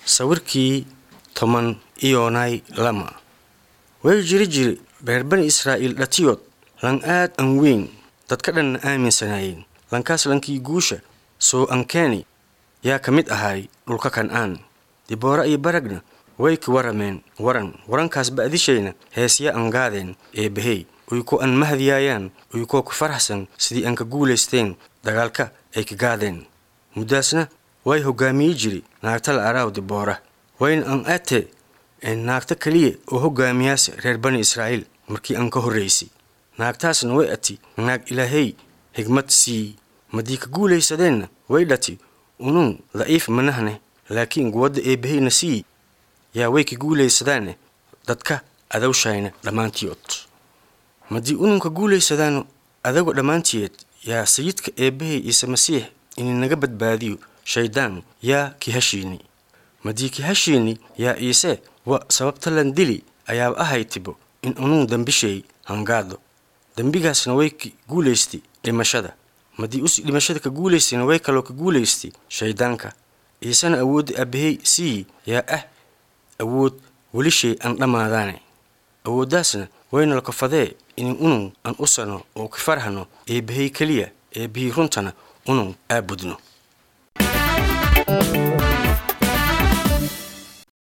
sawirkii toban iyonay lama way jiri jiri reer bani israa'iil dhatiyood lan aad an weyn dadka dhanna aaminsanaayeen lankaas lankii guusha soo ankeeni yaa ka mid ahaay dhulka kan'aan diboora iyo baragna way ka warameen waran warankaas ba'dishayna heesya an gaadeen eebbahey uy ko an mahdiyaayaan uy koo ku faraxsan sidii an ka guulaysteen dagaalka ay ka gaadeen muddaasna way hoggaamiyi jiri naagta la araaw diboora wayna an ate naagta keliya oo hoggaamiyaas reer bani israa'iil markii an ka horraysay naagtaasna way ati naag ilaahey higmad sii madii ka guulaysadeenna way dhati unun daciif manahne laakiin guwadda eebbaheyna sii yaa way ka guulaysadaane dadka adawshayna dhammaantiyood madii ununka guulaysadaano adago dhammaantiyeed yaa sayidka eebbahey ciise masiix inay naga badbaadiyo shayddaan yaa ki hashiini madii ki hashiini yaa ciise wa sababta lan dili ayaaba ahay tibo in unun dembishay hangaado dembigaasna way ka guulaystay dhimashada madii us dhimashada ka guulaystayna way kaloo ka guulaystay shayddaanka ciisena awoodda aabahey sii yaa ah awood welishay aan dhammaadaane awooddaasna wayna lakofadee inin unun aan u sano oo ka farhano eebbahey keliya eebbahey runtana unun aabudno